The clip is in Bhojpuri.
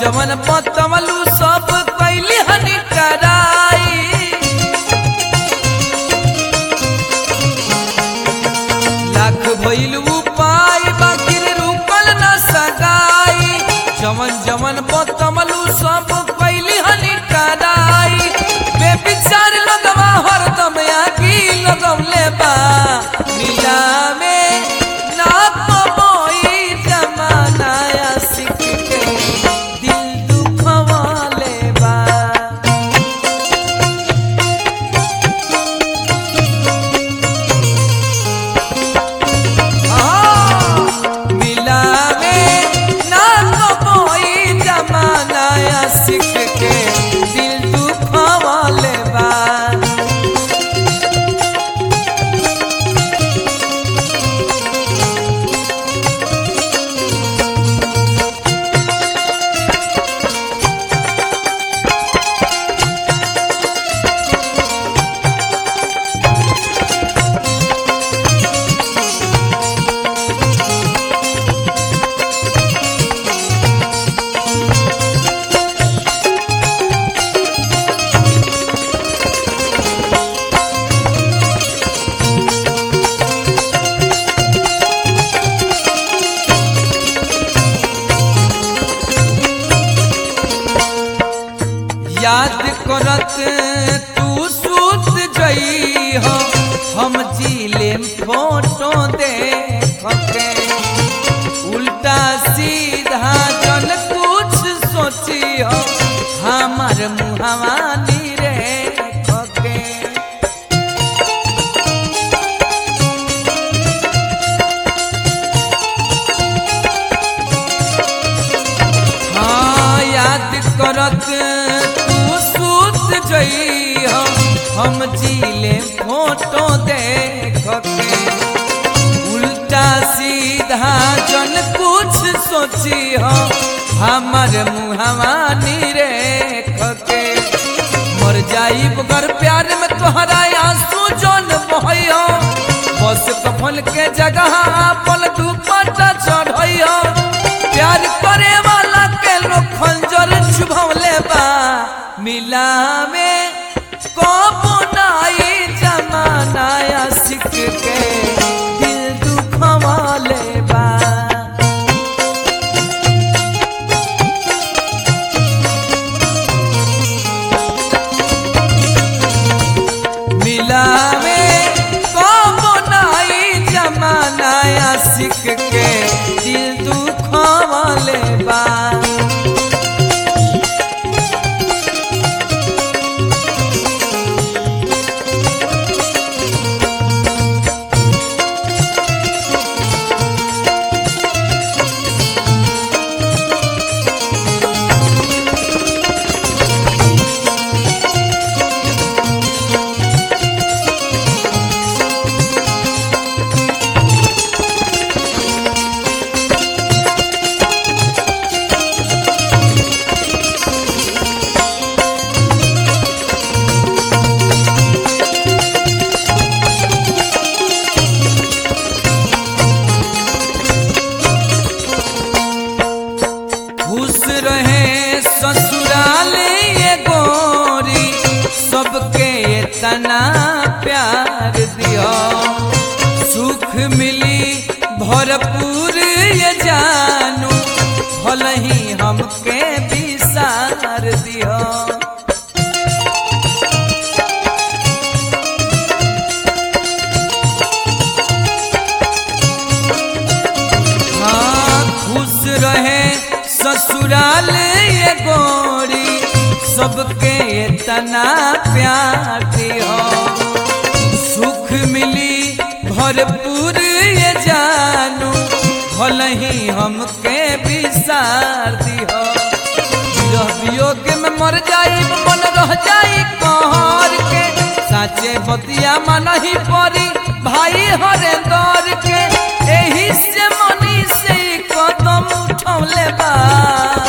जवन पतमलू सब कैली हनी कराई लाख भइल उपाय बाकी रुकल न सगाई जवन जवन पतमलू सब कैली हनी कराई बेबिचार लगवा हरदम आगी लगवले बा मिला में ना कमाई जमाना सिख के दिल दुखवाले बा मिलावे ना तो कोई जमाना सिख के दिल दुखवाले बा याद करत तू सूत जई हो हम जीले फोटो देख के उल्टा सीधा जन कुछ सोची हो हमार मुहवानी रे के हाँ याद करत तू सूत जई हो हम जीले फोटो देख के उल्टा सीधा जन कुछ सोची हो हमर मुहवानी रेख के मर जाई बगर प्यार में तोहरा आंसू जन बहयो बस कफन के जगह पल दुपट्टा चढ़यो प्यार करे वाला के लोग खंजर छुभवले बा मिला में को नाई जमाना सिख के दिल दुखवाले बा मिलावे को नाई जमाना सिख के दिल दुखवाले बा खुश रहे ससुराल ये गोरी सबके तना प्यार दियो सुख मिली भरपूर ये जानू भल ही हमके विसार दियो हाँ खुश रहे ससुराल ये गोरी सबके तना प्यार दियो सुख मिली भरपूर ये जानू भल ही हमके विसार दियो विरह वियोग में मर जाई मन रह जाई कहर के साचे बतिया मन ही परी भाई हरे दौर के एही से मनी से ई कदम उठौले बा